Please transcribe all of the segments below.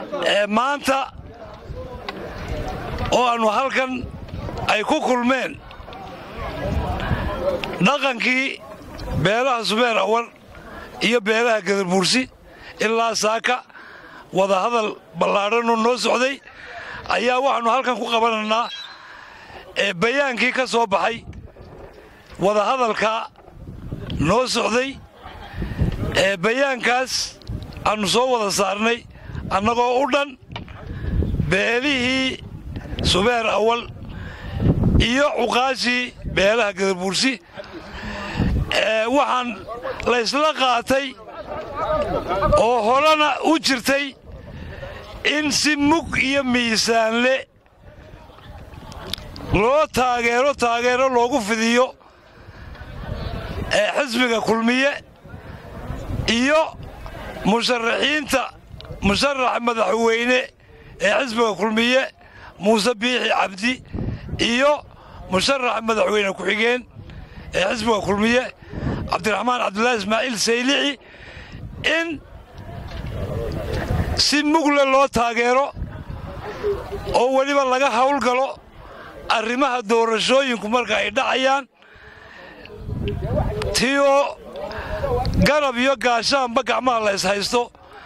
maanta oo aannu halkan ay ku kulmeen dhaqankii beelaha subeer awar iyo beelaha gadarbuursi ilaa saaka wadahadal ballaadhanoo noo socday ayaa waxaannu halkan ku qabanaynaa bayaankii ka soo baxay wadahadalkaa noo socday bayaankaas aannu soo wada saarnay annagoo u dhan beelihii subeer awal iyo cuqaashii beelaha gadarbuursi waxaan laysla qaatay oo horena u jirtay in si mug iyo miisaanle loo taageero taageero loogu fidiyo xisbiga kulmiye iyo musharaxiinta musharaxa madaxweyne ee xisbiga kulmiye muuse biixi cabdi iyo musharaxa madaxweyne ku-xigeen ee xisbiga kulmiye cabdiraxmaan cabdulaahi ismaaciil saylici in si mugle loo taageero oo weliba laga hawlgalo arrimaha doorashooyinku marka ay dhacayaan tii oo garab iyo gaashaanba gacmaha la ishaysto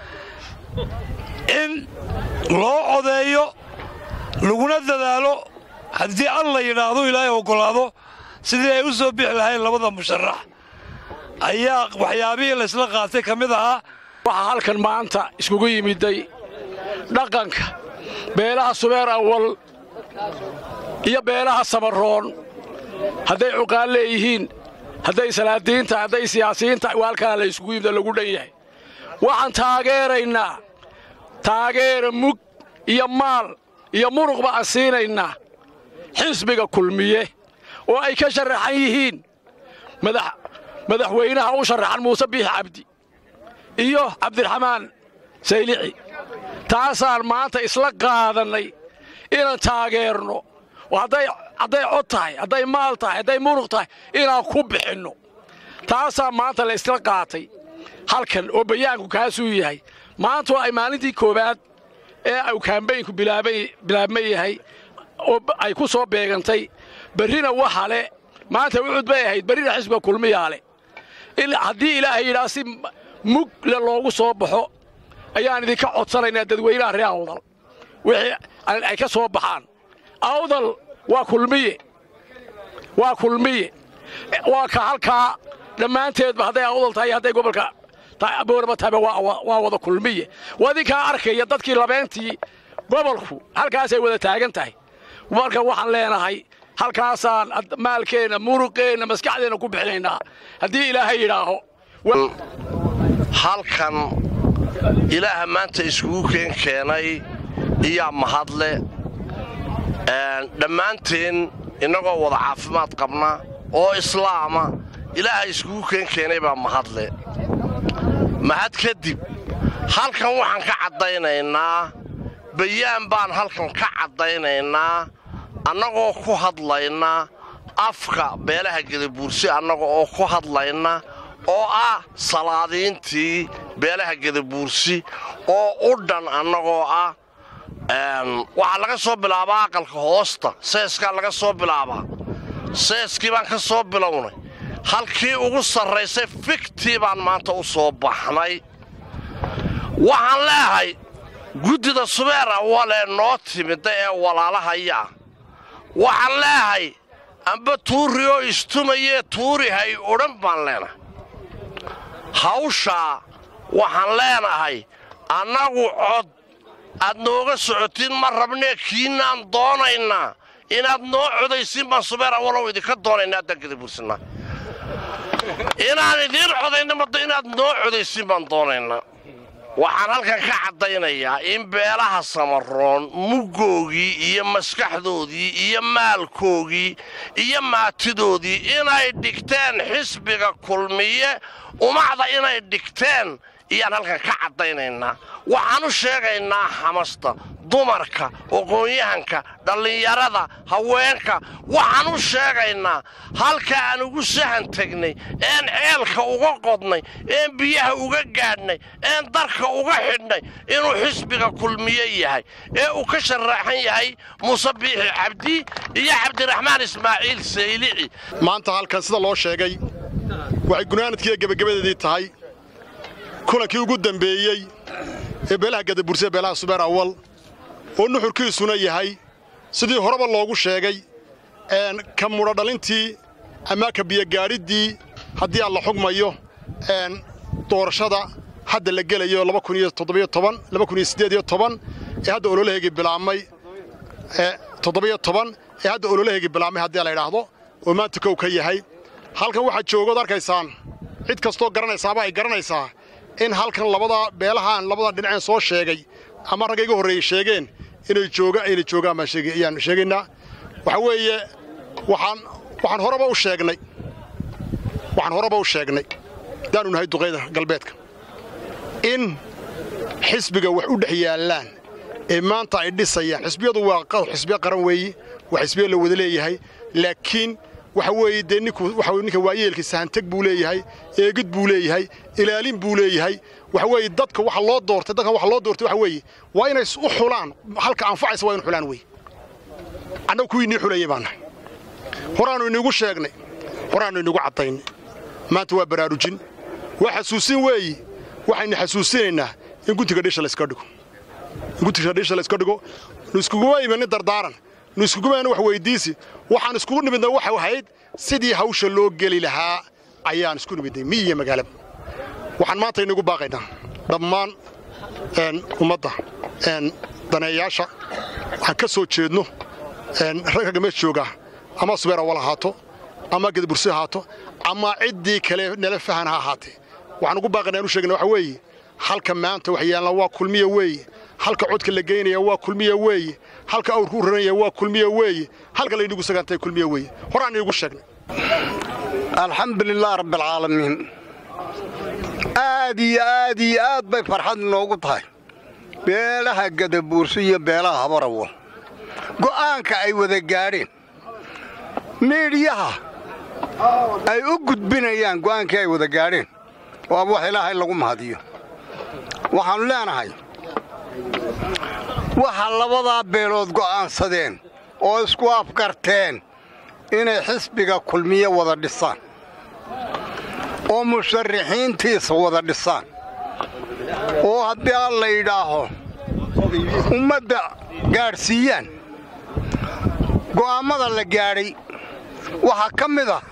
in loo codeeyo laguna dadaalo haddii al la yidhaahdo ilaahay oggolaado sidii ay u soo bixi lahayn labada musharax ayaa waxyaabihii laysla qaatay ka mid ahaa waxaa halkan maanta iskugu yimiday dhaqanka beelaha subeer awal iyo beelaha samaroon hadday cuqaan leeyihiin hadday salaadiinta hadday siyaasiyiinta waalkana la yskugu yimid lagu dhan yahay waxaan taageeraynaa taageera mug iyo maal iyo muruqba aan siinaynaa xisbiga kulmiye oo ay ka sharaxan yihiin madaxweynaha u sharaxan muuse biixi cabdi iyo cabdiraxmaan saylici taasaan maanta isla qaadannay inaan taageerno oo hadday cod tahay hadday maal tahay hadday muruq tahay inaan ku bixinno taasaa maanta la isla qaatay halkan oo bayaanku kaasuu yahay maantoo ay maalintii koowaad ee au kaambaynku bilaabma yahay oo ay ku soo beegantay berrina waxa le maanta wucud bay ahayd berrina xisbiga kulmiyaa le haddii ilaahay yidhaa si mug le loogu soo baxo ayaan idinka codsanaynaa dadweynaha reer awdal wixii ay ka soo baxaan awdal waa kulmiye waa kulmiye waa ka halkaa dhammaanteedba hadday awdal tahay hadday gobolka boorama tahayba waa wada kulmiye waa idinkaa arkaya dadkii labeentii gobolku halkaasay wada taagan tahay marka waxaan leenahay halkaasaan maalkeenna muruqeenna maskaxdeenna ku bixinaynaa haddii ilaahay yidhaaho halkan ilaaha maanta iskugu keen keenay iyaa mahadle dhammaanteen innagoo wada caafimaad qabna oo islaama ilaaha iskugu keen keenay baa mahadle mahad kadib halkan waxaan ka caddaynaynaa bayaan baan halkan ka caddaynaynaa annagoo ku hadlayna afka beelaha gadabuursi annaga oo ku hadlayna oo ah salaadiintii beelaha gadabuursi oo u dhan annagoo ah waxaa laga soo bilaabaa aqalka hoosta seeskaa laga soo bilaabaa seeskii baan ka soo bilownay halkii ugu sarraysay fiktii baan maanta u soo baxnay waxaan leehay guddida subeer awalee noo timida ee walaalahaya waxaan leehay amba tuuri oo istumayee tuuri hay odhan baan leenahay hawshaa waxaan leenahay annagu cod aad nooga socotiin ma rabnee kiinaan doonaynaa inaad noo codaysiin baan subeer awalow idinka doonaynaa haddaan gadabuursanaa inaan idiin codayna maddo inaad noo codaysiin baan doonaynaa waxaan halkan ka caddaynayaa in beelaha samaroon muggoogii iyo maskaxdoodii iyo maalkoogii iyo maatidoodii inay dhigteen xisbiga kulmiye umacda inay dhigteen iyaan halkan ka caddaynaynaa waxaan u sheegaynaa xamasta dumarka aqoon-yahanka dhallinyarada haweenka waxaan u sheegaynaa halka aan ugu sahan tegnay een ceelka uga qodnay een biyaha uga gaadhnay een darka uga xidhnay inuu xisbiga kulmiye yahay ee uu ka sharaaxan yahay muuse biixi cabdi iyo cabdiraxmaan ismaaciil saylici maanta halkan sida loo sheegay waxay gunaanadkiiyo gebagabadeedii tahay kulankii ugu dambeeyey ee beelaha gadaburse beelaha subeer awal oo nuxurkiisuna yahay sidii horeba loogu sheegay ka mudhodhalintii ama ka biyogaadhiddii haddii aan la xugmayo doorashada hadda la gelayo ee hadda ololaheygii bilaabmay ee hadda ololaheygii bilaabmay haddii la idhaahdo oo maanta kow ka yahay halkan waxaad joogood arkaysaan cid kastoo garanaysaaba ay garanaysaa in halkan labada beelahaan labada dhinaceen soo sheegay ama ragga iga horreeyey sheegeen inay jooga ayna joogaan baan ayaan sheegaynaa waxa weeye waxaan waxaan horeba u sheegnay waxaan horeba u sheegnay haddaanu nahay duqayda galbeedka in xisbiga wax u dhex yaallaan ee maanta ay dhisayaan xisbiyadu waa xisbiyo qaran weeye waa xisbiyo la wada leeyahay laakiin waxa weeye dee ninku waxa ninka waayeelkii sahanteg buu leeyahay eegid buu leeyahay ilaalin buu leeyahay waxa weeye dadka waxa loo doortay dadkan waxa loo doortay waxa weeye waa inay u xulaan halka anfacaysa waa inu xulaan weeye annagu kuwii inii xulayay baan nahay horaannu iniigu sheegnay horaannu iniigu caddaynay maanta waa baraarujin waa xasuusin weeyi waxaynu xasuusinaynaa in guntiga dhisha layska dhigo in guntiga dhisha layska dhigo nu iskuguma imanin dardaaran nu iskuguma imanin wax weyddiisi waxaan iskugu nimidnay waxay ahayd sidii hawsha loo geli lahaa ayaan isku nimidnay miyi iyo magaalaba waxaan maanta inagu baaqaynaa dhammaan ummadda daneeyaasha waxaan ka soo jeedno ragga meesha joogaa ama subeer awal ahaato ama gadabursi ahaato ama ciddii kale nala fahan ha ahaatee waxaan ugu baaqaynaa inu sheegna waxa weeye halka maanta wax yaallaan waa kulmiya weeye halka codka la geynaya waa kulmiya weeye halka awrku u ranaya waa kulmiya weeye halka laynigu sagaantay kulmiya weeye horaan iigu sheegnay alxamdu lilah rabbialcaalamiin aad iyo aad iyo aad bay farxad inoogu tahay beelaha gadabuursi iyo beelaha habarawal go'aanka ay wada gaadheen miidhyaha ay u gudbinayaan go'aankii ay wada gaadheen waaba wax ilaahay lagu mahadiyo waxaannu leenahay waxa labadaa beelood go'aansadeen oo isku afgarteen inay xisbiga kulmiye wada dhisaan oo musharaxiintiisa wada dhisaan oo haddii aan la yidhaaho ummadda gaadhsiiyaan go'aammada la gaadhay waxaa ka mid ah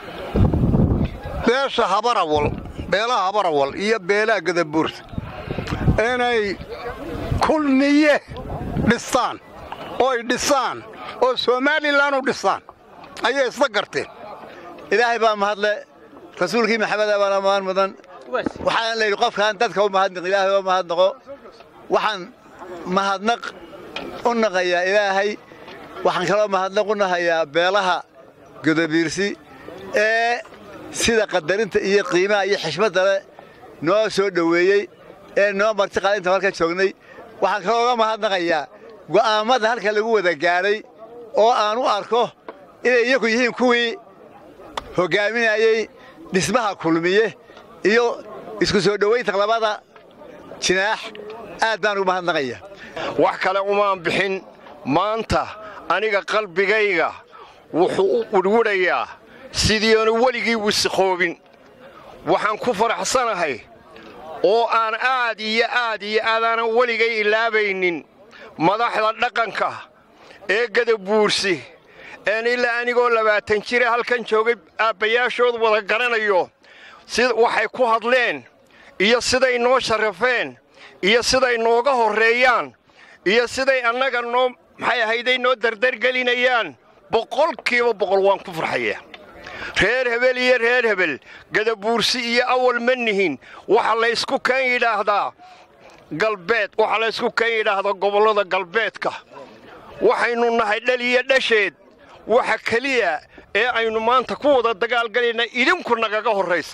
beesha habarawal beelaha habarawal iyo beelaha gadabuursa inay kulmiye dhistaan oo ay dhisaan oo somalilan u dhisaan ayay isla garteen ilaahay baa mahadle rasuulkii maxameda baana mahan mudan waxaana la yidhi qofkaan dadka u mahadnaq ilaahay oo mahadnaqo waxaan mahadnaq u naqayaa ilaahay waxaan kaloo mahadnaq u nahayaa beelaha godobiirsi ee sida qadarinta iyo qiimaha iyo xishmadda leh noo soo dhoweeyey ee noo marti qaalinta halka joognay waxaan kaloo uga mahadnaqayaa go'aammada halka lagu wada gaadhay oo aan u arko inay iyagu yihiin kuwii hoggaaminayey dhismaha kulmiye iyo isku soo dhowaynta labada jinaax aad baan ugu mahadnaqaya wax kale umaan bixin maanta aniga qalbigayga wuxuu u widhwidhayaa sidiianu weligii wisikhoobin waxaan ku faraxsanahay oo aan aad iyo aad iyo aadaanan weligay ilaabaynin madaxda dhaqanka ee gadabuursi een ilaa anigoo labaatan jire halkan joogay aabbayaashood wada garanayo si waxay ku hadleen iyo siday noo sharrafeen iyo siday nooga horreeyaan iyo siday annaga noo maxay ahayday noo dardargelinayaan boqolkiiba boqol waan ku farxayaa reer hebel iyo reer hebel gadabuursi iyo awal ma nihin waxa laysku kan yidhaahdaa galbeed waxaa laysku kan yidhaahdaa gobollada galbeedka waxaynu nahay dhal iyo dhasheed waxa keliya ee aynu maanta ku wada dagaalgalayna idinku nagaga horraysaan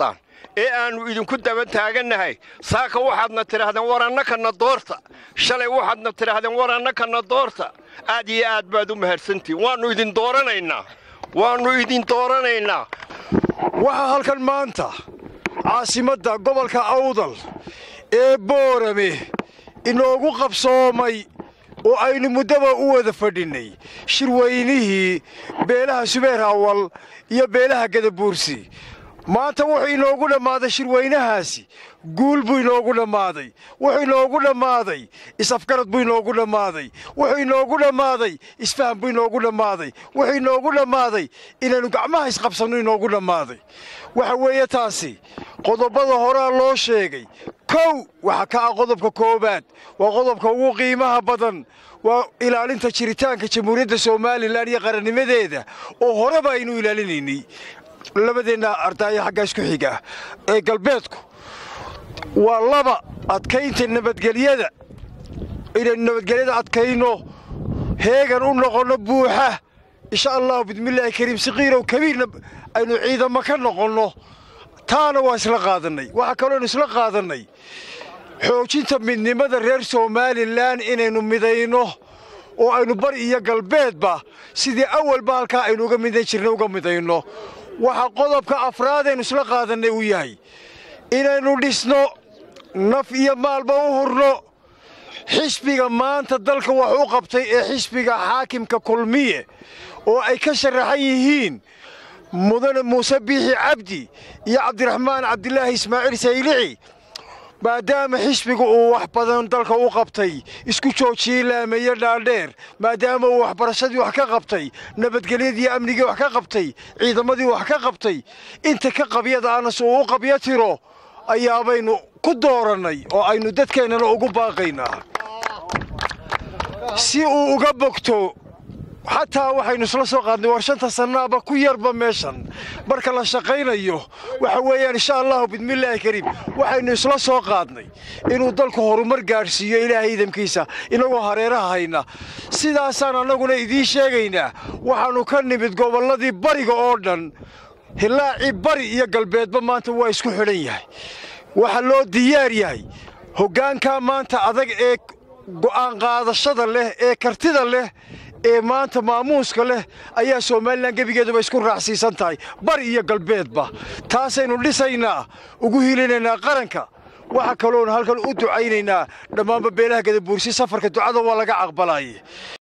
ee aannu idinku daba taagannahay saaka waxaadna tidhaahdeen war annakana doorta shalay waxaadna tidhaahdeen war annakana doorta aad iyo aad baad u mahadsantihin waannu idin dooranaynaa waannu idin dooranaynaa waxaa halkan maanta caasimadda gobolka awdal ee boorame inoogu qabsoomay oo aynu muddaba u wada fadhinnay shirweynihii beelaha subeer awal iyo beelaha gadabuursi maanta wuxuu inoogu dhammaaday shirweynahaasi guul buu inoogu dhammaaday wuxuu inoogu dhammaaday is-afgarad buu inoogu dhammaaday wuxuu inoogu dhammaaday isfaham buu inoogu dhammaaday wuxuu inoogu dhammaaday inaynu gacmaha isqabsanno inoogu dhammaaday waxa weeye taasi qodobada horaa loo sheegay kow waxa ka ah qodobka koowaad waa qodobka ugu qiimaha badan waa ilaalinta jiritaanka jamhuuriyadda somalilan iyo qarannimadeeda oo horeba aynu ilaalinaynay labadeenna ardaaya xaggaa isku xiga ee galbeedku waa laba adkaynta nabadgelyada inaynu nabadgelyada adkayno heegan u noqonno buuxa insha allahu bismillaahi kariim siqiirow kabiirna aynu ciidamo ka noqonno taana waa isla qaadannay waxaa kalooaynu isla qaadannay xoojinta midnimada reer somalilan inaynu midayno oo aynu bari iyo galbeedba sidii awalba halkaa aynu uga midan jirnay uga midayno waxaa qodobka afraadaynu isla qaadannay uu yahay inaynu dhisno naf iyo maalba u hurno xisbiga maanta dalka wax u qabtay ee xisbiga xaakimka kulmiye oo ay ka sharaxan yihiin mudane muuse biixi cabdi iyo cabdiraxmaan cabdilaahi ismaaciil saylici maadaama xisbiga uu wax badan dalka u qabtay isku joojiyey laameeye dhaadheer maadaama uu waxbarashadii wax ka qabtay nabadgelyadii amnigii wax ka qabtay ciidamadii wax ka qabtay inta ka qabyada anas uu u qabyo tiro ayaabaynu ku doorannay oo aynu dadkeennana ugu baaqaynaa si uu uga bogto xataa waxaynu isla soo qaadnay war shanta sannaaba ku yarba meeshan marka la shaqaynayo waxa weeyaan insha allahu bismillaahi kariim waxaynu isla soo qaadnay inuu dalku horumar gaadhsiiyo ilaahay idamkiisa inagoo hareeraha hayna sidaasaan annaguna idiin sheegaynaa waxaannu ka nimid gobolladii bariga oo dhan hilaacii bari iyo galbeedba maanta waa isku xidhan yahay waxaa loo diyaar yahay hoggaankaa maanta adag ee go'aan qaadashada leh ee kartida leh ee maanta maamuuska leh ayaa somalilan gebigeeduba isku raacsiisan tahay bari iyo galbeedba taasaynu dhisaynaa ugu hilinaynaa qaranka waxa kaloonu halkan u ducaynaynaa dhammaanba beelaha gadabuursi safarka ducada waa laga aqbalaye